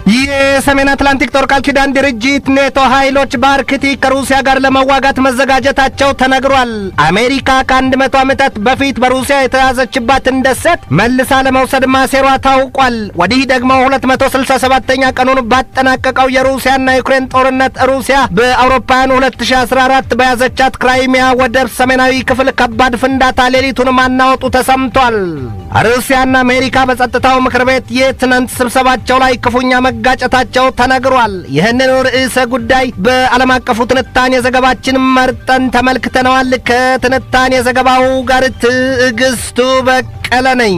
የሰሜን አትላንቲክ ጦር ቃል ኪዳን ድርጅት ኔቶ ኃይሎች በአርክቲክ ከሩሲያ ጋር ለመዋጋት መዘጋጀታቸው ተነግሯል። አሜሪካ ከአንድ መቶ ዓመታት በፊት በሩሲያ የተያዘችባትን ደሴት መልሳ ለመውሰድ ማሴሯ ታውቋል። ወዲህ ደግሞ 267ኛ ቀኑን ባጠናቀቀው የሩሲያና ዩክሬን ጦርነት ሩሲያ በአውሮፓውያኑ 2014 በያዘቻት ክራይሚያ ወደብ ሰሜናዊ ክፍል ከባድ ፍንዳታ ሌሊቱን ማናወጡ ተሰምቷል። ሩሲያና አሜሪካ በጸጥታው ምክር ቤት የትናንት ስብሰባቸው ላይ ክፉኛ መጋጨታቸው ተነግሯል። ይህንን ርዕሰ ጉዳይ በዓለም አቀፉ ትንታኔ ዘገባችን መርጠን ተመልክተነዋል። ከትንታኔ ዘገባው ጋር ትዕግስቱ በቀለ ነኝ።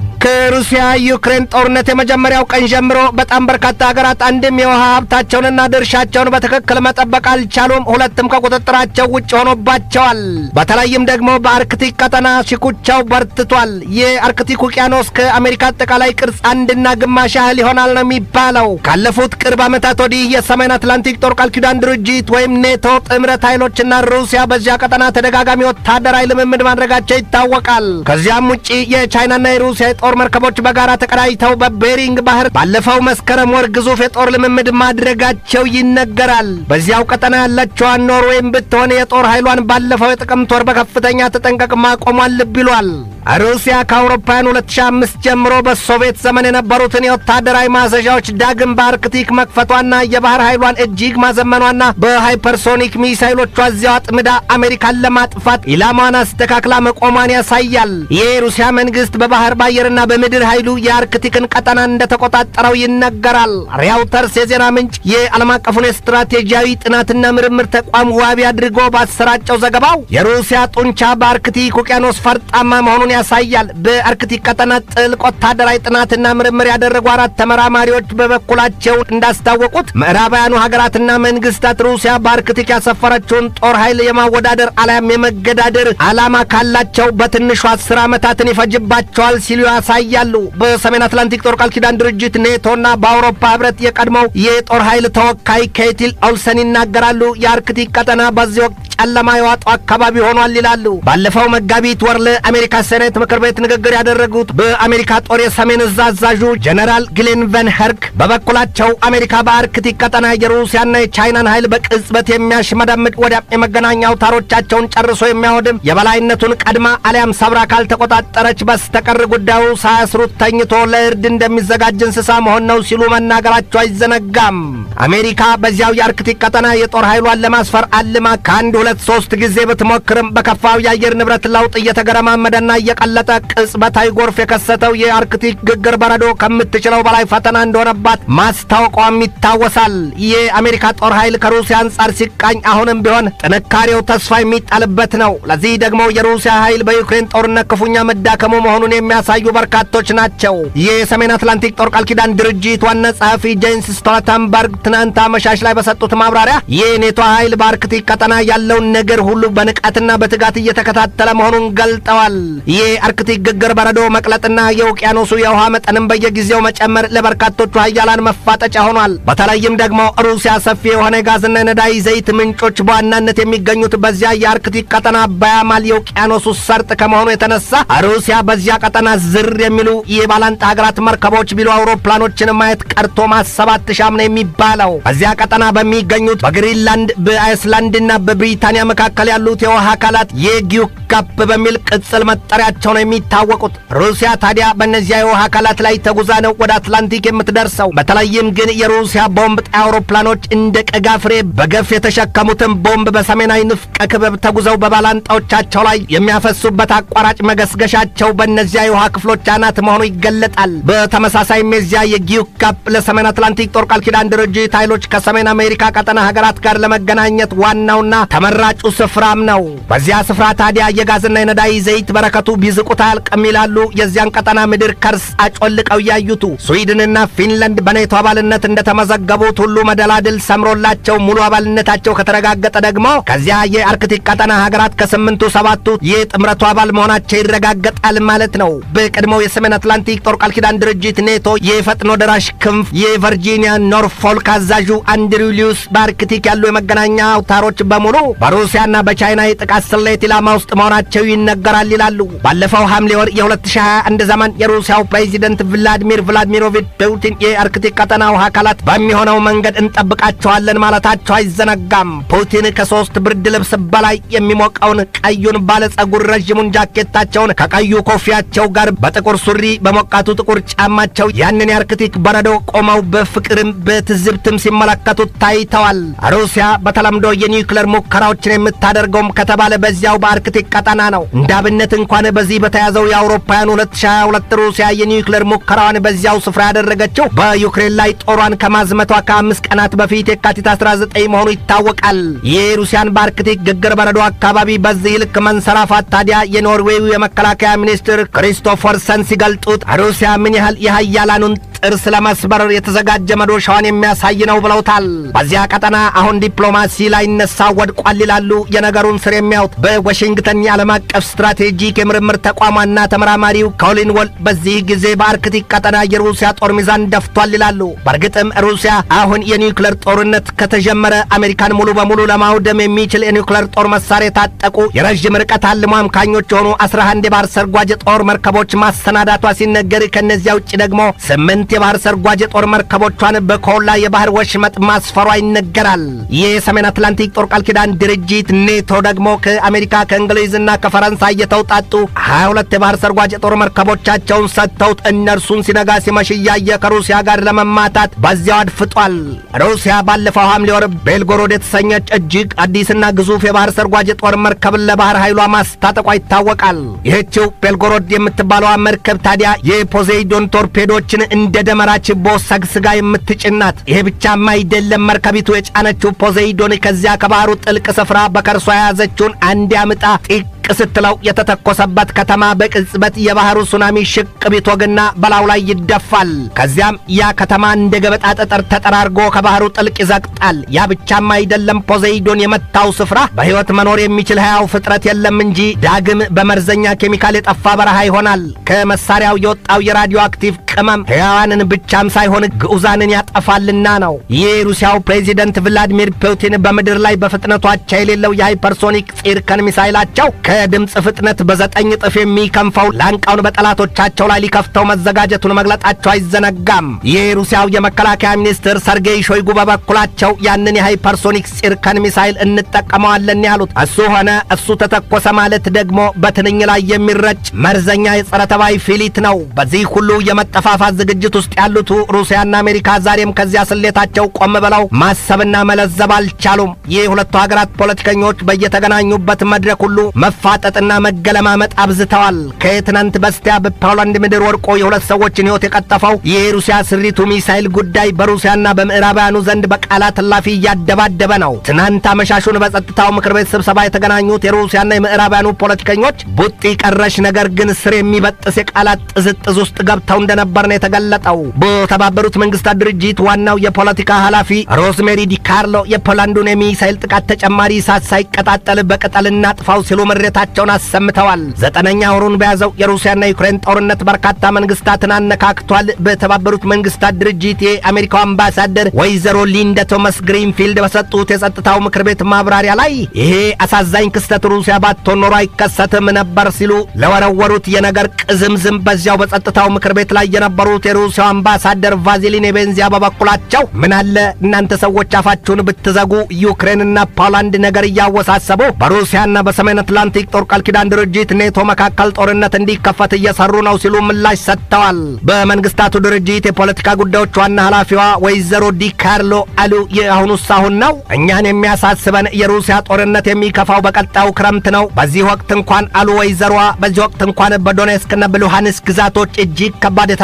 ከሩሲያ ዩክሬን ጦርነት የመጀመሪያው ቀን ጀምሮ በጣም በርካታ ሀገራት አንድም የውሃ ሀብታቸውንና ድርሻቸውን በትክክል መጠበቅ አልቻሉም፣ ሁለትም ከቁጥጥራቸው ውጭ ሆኖባቸዋል። በተለይም ደግሞ በአርክቲክ ቀጠና ሽኩቻው በርትቷል። የአርክቲክ ውቅያኖስ ከአሜሪካ አጠቃላይ ቅርጽ አንድና ግማሽ ያህል ይሆናል ነው የሚባለው። ካለፉት ቅርብ ዓመታት ወዲህ የሰሜን አትላንቲክ ጦር ቃል ኪዳን ድርጅት ወይም ኔቶ ጥምረት ኃይሎችና ሩሲያ በዚያ ቀጠና ተደጋጋሚ ወታደራዊ ልምምድ ማድረጋቸው ይታወቃል። ከዚያም ውጭ የቻይናና የሩሲያ የጦር መርከቦች በጋራ ተቀዳጅተው በቤሪንግ ባህር ባለፈው መስከረም ወር ግዙፍ የጦር ልምምድ ማድረጋቸው ይነገራል። በዚያው ቀጠና ያለችዋን ኖርዌይም ብትሆን የጦር ኃይሏን ባለፈው የጥቅምት ወር በከፍተኛ ተጠንቀቅ ማቆሟን ልብ ይሏል። ሩሲያ ከአውሮፓውያን 2005 ጀምሮ በሶቪየት ዘመን የነበሩትን የወታደራዊ ማዘዣዎች ዳግም በአርክቲክ መክፈቷና የባህር ኃይሏን እጅግ ማዘመኗና በሃይፐርሶኒክ ሚሳይሎቿ እዚያው አጥምዳ አሜሪካን ለማጥፋት ኢላማዋን አስተካክላ መቆሟን ያሳያል። ይህ የሩሲያ መንግስት በባህር በአየርና በምድር ኃይሉ የአርክቲክን ቀጠና እንደተቆጣጠረው ይነገራል። ሪያውተርስ የዜና ምንጭ የዓለም አቀፉን የስትራቴጂያዊ ጥናትና ምርምር ተቋም ዋቢ አድርጎ ባሰራጨው ዘገባው የሩሲያ ጡንቻ በአርክቲክ ውቅያኖስ ፈርጣማ መሆኑን ያሳያል። በአርክቲክ ቀጠና ጥልቅ ወታደራዊ ጥናትና ምርምር ያደረጉ አራት ተመራማሪዎች በበኩላቸው እንዳስታወቁት ምዕራባውያኑ ሀገራትና መንግስታት ሩሲያ በአርክቲክ ያሰፈረችውን ጦር ኃይል የማወዳደር አሊያም የመገዳደር ዓላማ ካላቸው በትንሹ አስር ዓመታትን ይፈጅባቸዋል ሲሉ ያሳያሉ። በሰሜን አትላንቲክ ጦር ቃል ኪዳን ድርጅት ኔቶና በአውሮፓ ህብረት የቀድሞው የጦር ኃይል ተወካይ ኬቲል ኦልሰን ይናገራሉ። የአርክቲክ ቀጠና በዚህ ወቅት ጨለማ የዋጠው አካባቢ ሆኗል ይላሉ። ባለፈው መጋቢት ወር ለአሜሪካ ሴኔት ምክር ቤት ንግግር ያደረጉት በአሜሪካ ጦር የሰሜን እዝ አዛዡ ጀነራል ግሌን ቨን ኸርክ በበኩላቸው አሜሪካ በአርክቲክ ቀጠና የሩሲያና የቻይናን ኃይል በቅጽበት የሚያሽመደምድ ወዲያም የመገናኛ አውታሮቻቸውን ጨርሶ የሚያወድም የበላይነቱን ቀድማ አሊያም ሰብራ ካልተቆጣጠረች በስተቀር ጉዳዩ ሳያስሩት ተኝቶ ለእርድ እንደሚዘጋጅ እንስሳ መሆን ነው ሲሉ መናገራቸው አይዘነጋም። አሜሪካ በዚያው የአርክቲክ ቀጠና የጦር ኃይሏን ለማስፈር አልማ ከአንድ ሁለት ሶስት ጊዜ ብትሞክርም በከፋው የአየር ንብረት ለውጥ እየተገረማመደና እየቀለጠ ቅጽበታዊ ጎርፍ የከሰተው የአርክቲክ ግግር በረዶ ከምትችለው በላይ ፈተና እንደሆነባት ማስታወቋም ይታወሳል። የአሜሪካ ጦር ኃይል ከሩሲያ አንጻር ሲቃኝ አሁንም ቢሆን ጥንካሬው ተስፋ የሚጣልበት ነው። ለዚህ ደግሞ የሩሲያ ኃይል በዩክሬን ጦርነት ክፉኛ መዳከሙ መሆኑን የሚያሳዩ በርካቶች ናቸው። የሰሜን አትላንቲክ ጦር ቃል ኪዳን ድርጅት ዋና ጸሐፊ ጄንስ ስቶልተንበርግ ትናንት አመሻሽ ላይ በሰጡት ማብራሪያ የኔቶ ኃይል በአርክቲክ ቀጠና ያለውን ነገር ሁሉ በንቃትና በትጋት እየተከታተለ መሆኑን ገልጠዋል። ይህ አርክቲክ ግግር በረዶ መቅለጥና የውቅያኖሱ የውሃ መጠንም በየጊዜው መጨመር ለበርካቶቹ ሀያላን መፋጠጫ ሆኗል። በተለይም ደግሞ ሩሲያ ሰፊ የሆነ የጋዝና የነዳጅ ዘይት ምንጮች በዋናነት የሚገኙት በዚያ የአርክቲክ ቀጠና በያማል የውቅያኖሱ ሰርጥ ከመሆኑ የተነሳ ሩሲያ በዚያ ቀጠና ዝር የሚሉ የባላንጣ ሀገራት መርከቦች ቢሉ አውሮፕላኖችን ማየት ቀርቶ ማሰብ አትሻም ነው የሚባለው። በዚያ ቀጠና በሚገኙት በግሪንላንድ በአይስላንድና በብሪታንያ መካከል ያሉት የውሃ አካላት የጊዩክ ካፕ በሚል ቅጽል መጠሪያቸው ነው የሚታወቁት። ሩሲያ ታዲያ በእነዚያ የውሃ አካላት ላይ ተጉዛ ነው ወደ አትላንቲክ የምትደርሰው። በተለይም ግን የሩሲያ ቦምብ ጣይ አውሮፕላኖች እንደ ቀጋ ፍሬ በገፍ የተሸከሙትን ቦምብ በሰሜናዊ ንፍቀ ክበብ ተጉዘው በባላንጣዎቻቸው ላይ የሚያፈሱበት አቋራጭ መገስገሻቸው በእነዚያ የውሃ ክፍሎች አናት መሆኑ ይገለጣል። በተመሳሳይም የዚያ የጊዩክ ካፕ ለሰሜን አትላንቲክ ጦር ቃል ኪዳን ድርጅት ኃይሎች ከሰሜን አሜሪካ ቀጠና ሀገራት ጋር ለመገናኘት ዋናውና ተመራጩ ስፍራም ነው። በዚያ ስፍራ ታዲያ የጋዝና የነዳጅ ዘይት በረከቱ ቢዝቁት አያልቅም ይላሉ የዚያን ቀጠና ምድር ከርስ አጮልቀው እያዩቱ። ስዊድንና ፊንላንድ በኔቶ አባልነት እንደተመዘገቡት ሁሉ መደላድል ሰምሮላቸው ሙሉ አባልነታቸው ከተረጋገጠ ደግሞ ከዚያ የአርክቲክ ቀጠና ሀገራት ከስምንቱ ሰባቱ የጥምረቱ አባል መሆናቸው ይረጋገጣል ማለት ነው። በቀድሞ የቀድሞው የሰሜን አትላንቲክ ጦር ቃል ኪዳን ድርጅት ኔቶ የፈጥኖ ደራሽ ክንፍ የቨርጂኒያ ኖርፎልክ አዛዡ አንድሪው ሊዩስ በአርክቲክ ያሉ የመገናኛ አውታሮች በሙሉ በሩሲያና በቻይና የጥቃት ስሌት ኢላማ ውስጥ መሆናቸው ይነገራል ይላሉ። ባለፈው ሐምሌ ወር የ2021 ዘመን የሩሲያው ፕሬዚደንት ቭላዲሚር ቭላዲሚሮቪች ፑቲን የአርክቲክ ቀጠና ውሃ አካላት በሚሆነው መንገድ እንጠብቃቸዋለን ማለታቸው አይዘነጋም። ፑቲን ከሶስት ብርድ ልብስ በላይ የሚሞቀውን ቀዩን ባለጸጉር ረዥሙን ጃኬታቸውን ከቀዩ ኮፊያቸው ጋር በጥቁር ሱሪ በሞቃቱ ጥቁር ጫማቸው ያንን የአርክቲክ በረዶ ቆመው በፍቅርም በትዝብትም ሲመለከቱት ታይተዋል። ሩሲያ በተለምዶ የኒውክሌር ሙከራዎችን የምታደርገውም ከተባለ በዚያው በአርክቲክ ቀጠና ነው። እንደ አብነት እንኳን በዚህ በተያዘው የአውሮፓውያን 2022 ሩሲያ የኒውክሌር ሙከራዋን በዚያው ስፍራ ያደረገችው በዩክሬን ላይ ጦሯን ከማዝመቷ ከአምስት ቀናት በፊት የካቲት 19 መሆኑ ይታወቃል። የሩሲያን በአርክቲክ ግግር በረዶ አካባቢ በዚህ ልክ መንሰራፋት ታዲያ የኖርዌዩ የመከላከያ ሚኒስትር ክሪስቶፈርሰን ሲገልጡት ሩሲያ ምን ያህል የሀያላኑን ጥርስ ለመስበር የተዘጋጀ መዶሻዋን የሚያሳይ ነው ብለውታል። በዚያ ቀጠና አሁን ዲፕሎማሲ ላይ ነሳ ወድቋል ይላሉ የነገሩን ስር የሚያዩት በዋሽንግተን የዓለም አቀፍ ስትራቴጂክ የምርምር ተቋሟና ተመራማሪው ኮሊን ወል በዚህ ጊዜ በአርክቲክ ቀጠና የሩሲያ ጦር ሚዛን ደፍቷል ይላሉ። በእርግጥም ሩሲያ አሁን የኒውክሌር ጦርነት ከተጀመረ አሜሪካን ሙሉ በሙሉ ለማውደም የሚችል የኒውክሌር ጦር መሳሪያ የታጠቁ የረዥም ርቀት አልሞ አምካኞች የሆኑ 11 የባህር ሰርጓጅ ጦር መርከቦች ማሰናዳቷ ሲነገር ከእነዚያ ውጭ ደግሞ ስምንት የባህር ሰርጓጅ የጦር መርከቦቿን በኮላ የባህር ወሽመጥ ማስፈሯ ይነገራል። ይህ የሰሜን አትላንቲክ ጦር ቃል ኪዳን ድርጅት ኔቶ ደግሞ ከአሜሪካ ከእንግሊዝና ከፈረንሳይ የተውጣጡ 22 የባህር ሰርጓጅ የጦር መርከቦቻቸውን ሰጥተውት እነርሱን ሲነጋ ሲመሽ እያየ ከሩሲያ ጋር ለመማታት በዚያው አድፍጧል። ሩሲያ ባለፈው ሐምሌ ወር ቤልጎሮድ የተሰኘች እጅግ አዲስና ግዙፍ የባህር ሰርጓጅ የጦር መርከብን ለባህር ኃይሏ ማስታጠቋ ይታወቃል። ይህችው ቤልጎሮድ የምትባለዋ መርከብ ታዲያ የፖሴይዶን ቶርፔዶችን እንደ ደመራ ችቦ ሰግስጋ የምትጭናት። ይሄ ብቻም አይደለም። መርከቢቱ የጫነችው ፖሴይዶን ከዚያ ከባህሩ ጥልቅ ስፍራ በከርሷ የያዘችውን አንድ አምጣ ጢቅ ስትለው የተተኮሰበት ከተማ በቅጽበት የባህሩ ሱናሚ ሽቅ ቢትወግና በላዩ ላይ ይደፋል። ከዚያም ያ ከተማ እንደ ገበጣ ጠጠር ተጠራርጎ ከባህሩ ጥልቅ ይዘቅጣል። ያ ብቻም አይደለም። ፖሴይዶን የመታው ስፍራ በሕይወት መኖር የሚችል ሕያው ፍጥረት የለም እንጂ ዳግም በመርዘኛ ኬሚካል የጠፋ በረሃ ይሆናል። ከመሳሪያው የወጣው የራዲዮ አክቲቭ ቅመም ሕያዋንን ብቻም ሳይሆን ግዑዛንን ያጠፋልና ነው። ይህ የሩሲያው ፕሬዚደንት ቭላዲሚር ፑቲን በምድር ላይ በፍጥነቷቸው የሌለው የሃይፐርሶኒክ ፂርከን ሚሳይላቸው ከድምፅ ፍጥነት በዘጠኝ እጥፍ የሚከንፈው ላንቃውን በጠላቶቻቸው ላይ ሊከፍተው መዘጋጀቱን መግለጣቸው አይዘነጋም። ይህ የሩሲያው የመከላከያ ሚኒስትር ሰርጌይ ሾይጉ በበኩላቸው ያንን የሃይፐርሶኒክ ፂርከን ሚሳይል እንጠቀመዋለን ያሉት እሱ ሆነ እሱ ተተኮሰ ማለት ደግሞ በትንኝ ላይ የሚረጭ መርዘኛ የጸረ ተባይ ፊሊት ነው። በዚህ ሁሉ የመጠፋፋት ዝግጅት ውስጥ ያሉት ሩሲያና አሜሪካ ዛሬም ከዚያ ስሌታቸው ቆም ብለው ማሰብና መለዘብ አልቻሉም። ይህ ሁለቱ ሀገራት ፖለቲከኞች በየተገናኙበት መድረክ ሁሉ መፋጠጥና መገለማመጥ አብዝተዋል። ከትናንት በስቲያ በፖላንድ ምድር ወድቆ የሁለት ሰዎችን ሕይወት የቀጠፈው ይህ የሩሲያ ስሪቱ ሚሳይል ጉዳይ በሩሲያና በምዕራባውያኑ ዘንድ በቃላት እላፊ እያደባደበ ነው። ትናንት አመሻሹን በጸጥታው ምክር ቤት ስብሰባ የተገናኙት የሩሲያና የምዕራባውያኑ ፖለቲከኞች ቡጢ ቀረሽ ነገር ግን ስር የሚበጥስ የቃላት ጥዝጥዝ ውስጥ ገብተው እንደነበር ነው የተገለጠው። በተባበሩት መንግስታት ድርጅት ዋናው የፖለቲካ ኃላፊ ሮዝሜሪ ዲካርሎ የፖላንዱን የሚሳይል ጥቃት ተጨማሪ እሳት ሳይቀጣጠል በቅጠል እናጥፋው ሲሉ ምሬታቸውን አሰምተዋል። ዘጠነኛ ወሩን በያዘው የሩሲያና ዩክሬን ጦርነት በርካታ መንግስታትን አነካክቷል። በተባበሩት መንግስታት ድርጅት የአሜሪካው አምባሳደር ወይዘሮ ሊንዳ ቶማስ ግሪንፊልድ በሰጡት የጸጥታው ምክር ቤት ማብራሪያ ላይ ይሄ አሳዛኝ ክስተት ሩሲያ ባትሆን ኖሮ አይከሰትም ነበር ሲሉ ለወረወሩት የነገር ቅዝምዝም በዚያው በጸጥታው ምክር ቤት ላይ የነበሩት የሩሲያው አምባሳደር ቫዚሊን ቤንዚያ በበኩላቸው ምን አለ እናንተ ሰዎች አፋችሁን ብትዘጉ ዩክሬንና ፖላንድ ነገር እያወሳሰቡ በሩሲያና በሰሜን አትላንቲክ ጦር ቃል ኪዳን ድርጅት ኔቶ መካከል ጦርነት እንዲከፈት እየሰሩ ነው ሲሉ ምላሽ ሰጥተዋል። በመንግስታቱ ድርጅት የፖለቲካ ጉዳዮች ዋና ኃላፊዋ ወይዘሮ ዲካርሎ አሉ የአሁኑስ አሁን ነው። እኛን የሚያሳስበን የሩሲያ ጦርነት የሚከፋው በቀጣዩ ክረምት ነው። በዚህ ወቅት እንኳን አሉ ወይዘሮዋ፣ በዚህ ወቅት እንኳን በዶኔስክና በሉሃንስክ ግዛቶች እጅግ ከባድ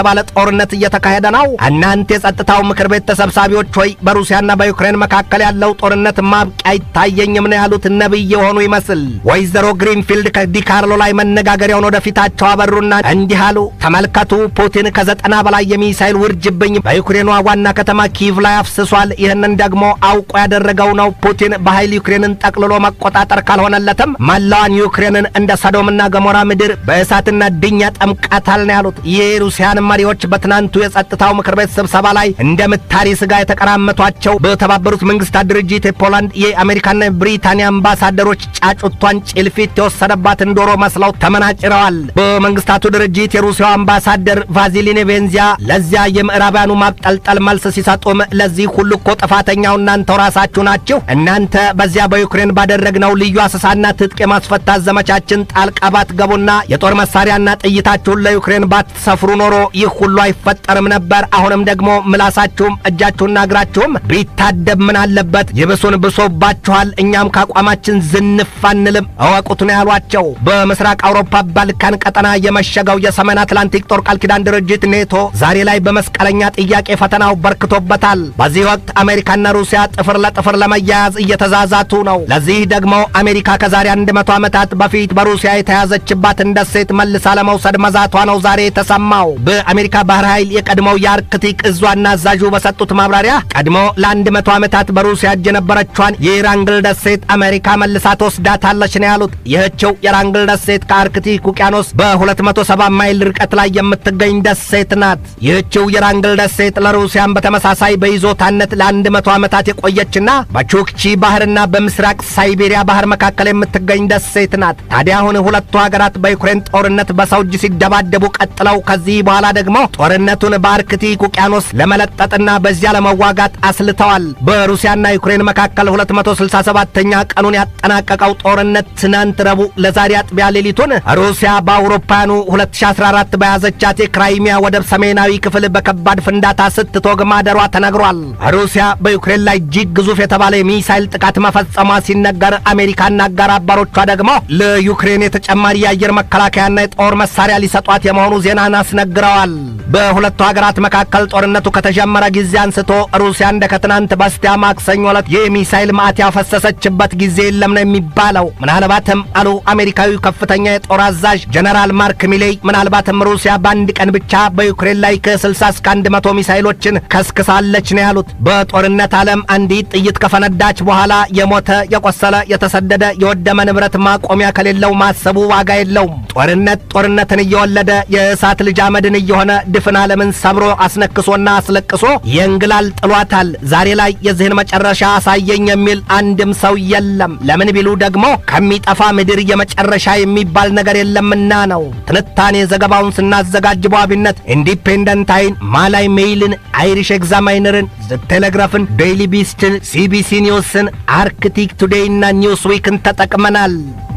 የተባለ ጦርነት እየተካሄደ ነው። እናንተ የጸጥታው ምክር ቤት ተሰብሳቢዎች ሆይ በሩሲያና በዩክሬን መካከል ያለው ጦርነት ማብቂያ አይታየኝም ነው ያሉት ነቢይ የሆኑ ይመስል። ወይዘሮ ግሪንፊልድ ከዲካርሎ ላይ መነጋገሪያውን ወደፊታቸው አበሩና እንዲህ አሉ። ተመልከቱ፣ ፑቲን ከዘጠና በላይ የሚሳይል ውርጅብኝ በዩክሬኗ ዋና ከተማ ኪቭ ላይ አፍስሷል። ይህንን ደግሞ አውቆ ያደረገው ነው። ፑቲን በኃይል ዩክሬንን ጠቅልሎ መቆጣጠር ካልሆነለትም መላዋን ዩክሬንን እንደ ሰዶምና ገሞራ ምድር በእሳትና ድኝ ያጠምቃታል ነው ያሉት። የሩሲያን መሪዎች በትናንቱ የጸጥታው ምክር ቤት ስብሰባ ላይ እንደ ምታሪ ስጋ የተቀራመቷቸው በተባበሩት መንግስታት ድርጅት የፖላንድ የአሜሪካና የብሪታንያ አምባሳደሮች ጫጩቷን ጭልፊት የወሰደባትን ዶሮ መስለው ተመናጭረዋል። በመንግስታቱ ድርጅት የሩሲያው አምባሳደር ቫዚሊን ቬንዚያ ለዚያ የምዕራባውያኑ ማብጠልጠል መልስ ሲሰጡም ለዚህ ሁሉ እኮ ጥፋተኛው እናንተው ራሳችሁ ናችሁ። እናንተ በዚያ በዩክሬን ባደረግነው ልዩ አሰሳና ትጥቅ የማስፈታት ዘመቻችን ጣልቃ ባትገቡና የጦር መሳሪያና ጥይታችሁን ለዩክሬን ባትሰፍሩ ኖሮ ይህ ሁሉ አይፈጠርም ነበር። አሁንም ደግሞ ምላሳችሁም እጃችሁና እግራችሁም ቢታደብ ምን አለበት? ይብሱን ብሶባችኋል። እኛም ከአቋማችን ዝንፍ አንልም፣ እወቁት ነው ያሏቸው። በምስራቅ አውሮፓ ባልካን ቀጠና የመሸገው የሰሜን አትላንቲክ ጦር ቃል ኪዳን ድርጅት ኔቶ ዛሬ ላይ በመስቀለኛ ጥያቄ ፈተናው በርክቶበታል። በዚህ ወቅት አሜሪካና ሩሲያ ጥፍር ለጥፍር ለመያያዝ እየተዛዛቱ ነው። ለዚህ ደግሞ አሜሪካ ከዛሬ አንድ መቶ ዓመታት በፊት በሩሲያ የተያዘችባትን ደሴት መልሳ ለመውሰድ መዛቷ ነው ዛሬ የተሰማው። በአሜሪካ ባህር ኃይል የቀድሞው የአርክቲክ እዝ ዋና አዛዡ በሰጡት ማብራሪያ ቀድሞ ለአንድ መቶ ዓመታት በሩሲያ እጅ የነበረችዋን የራንግል ደሴት አሜሪካ መልሳ ትወስዳታለች ነው ያሉት። ይህችው የራንግል ደሴት ከአርክቲክ ውቅያኖስ በ270 ማይል ርቀት ላይ የምትገኝ ደሴት ናት። ይህችው የራንግል ደሴት ለሩሲያን በተመሳሳይ በይዞታነት ለአንድ መቶ ዓመታት የቆየችና በቹክቺ ባህርና በምስራቅ ሳይቤሪያ ባህር መካከል የምትገኝ ደሴት ናት። ታዲያ አሁን ሁለቱ ሀገራት በዩክሬን ጦርነት በሰው እጅ ሲደባደቡ ቀጥለው ከዚህ በኋላ ደግሞ ጦርነቱን በአርክቲክ ውቅያኖስ ለመለጠጥና በዚያ ለመዋጋት አስልተዋል። በሩሲያና ዩክሬን መካከል 267ኛ ቀኑን ያጠናቀቀው ጦርነት ትናንት ረቡዕ ለዛሬ አጥቢያ ሌሊቱን ሩሲያ በአውሮፓውያኑ 2014 በያዘቻት የክራይሚያ ወደብ ሰሜናዊ ክፍል በከባድ ፍንዳታ ስትቶግ ማደሯ ተነግሯል። ሩሲያ በዩክሬን ላይ እጅግ ግዙፍ የተባለ የሚሳይል ጥቃት መፈጸሟ ሲነገር አሜሪካና አጋር አባሮቿ ደግሞ ለዩክሬን የተጨማሪ የአየር መከላከያና የጦር መሳሪያ ሊሰጧት የመሆኑ ዜናን አስነግረዋል። በሁለቱ ሀገራት መካከል ጦርነቱ ከተጀመረ ጊዜ አንስቶ ሩሲያ እንደ ከትናንት በስቲያ ማክሰኞ ዕለት የሚሳይል ማዕት ያፈሰሰችበት ጊዜ የለም ነው የሚባለው። ምናልባትም አሉ አሜሪካዊው ከፍተኛ የጦር አዛዥ ጀነራል ማርክ ሚሌይ፣ ምናልባትም ሩሲያ በአንድ ቀን ብቻ በዩክሬን ላይ ከ60 እስከ 100 ሚሳይሎችን ከስክሳለች ነው ያሉት። በጦርነት ዓለም አንዲት ጥይት ከፈነዳች በኋላ የሞተ የቆሰለ፣ የተሰደደ፣ የወደመ ንብረት ማቆሚያ ከሌለው ማሰቡ ዋጋ የለውም። ጦርነት ጦርነትን እየወለደ የእሳት ልጅ አመድን እየሆነ ድፍን ዓለምን ሰብሮ አስነክሶና አስለቅሶ የእንግላል ጥሏታል። ዛሬ ላይ የዚህን መጨረሻ አሳየኝ የሚል አንድም ሰው የለም። ለምን ቢሉ ደግሞ ከሚጠፋ ምድር የመጨረሻ የሚባል ነገር የለምና ነው። ትንታኔ ዘገባውን ስናዘጋጅ በዋቢነት ኢንዲፔንደንት አይን፣ ማላይ ሜይልን፣ አይሪሽ ኤግዛማይነርን፣ ቴሌግራፍን፣ ዴይሊ ቢስትን፣ ሲቢሲ ኒውስን፣ አርክቲክ ቱዴይና ኒውስ ዊክን ተጠቅመናል።